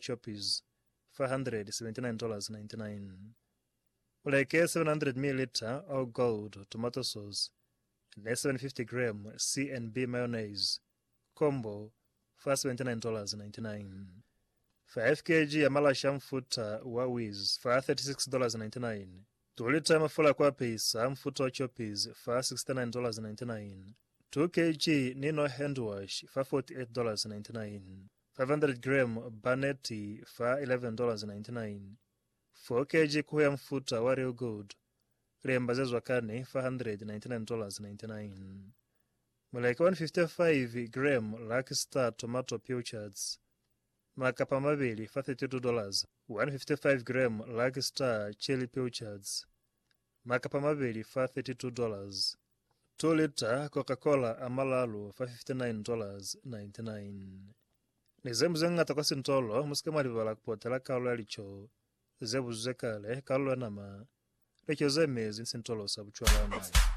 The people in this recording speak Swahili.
choppies $579.99 uleke 700 ml all gold tomato sauce ne 750 gram C&B mayonnaise combo $479.99 5 kg ya malashi ya mfuta wa Wiz fa $36.99 tulita ya mafula kwa pesa mfuta wa choppies fa $69.99 2 kg nino hand wash fa $48.99 500 gram baneti fa $11.99 4 kg kuhu ya mfuta wa real gold lemba zezwakane fa $199.99 muleke 155 gram lucky star tomato pilchards makapa mavili fa $32 155 gram lucky star chili pilchards makapa mavili fa $32 2 lita coca-cola amalalu fa $59.99 nizembu zeng'ata kwa sintolo musika mwalivala kupotela kalu yalicho zebu zekale kalu lwenama lecho zemezi nsintolo sabuchwalana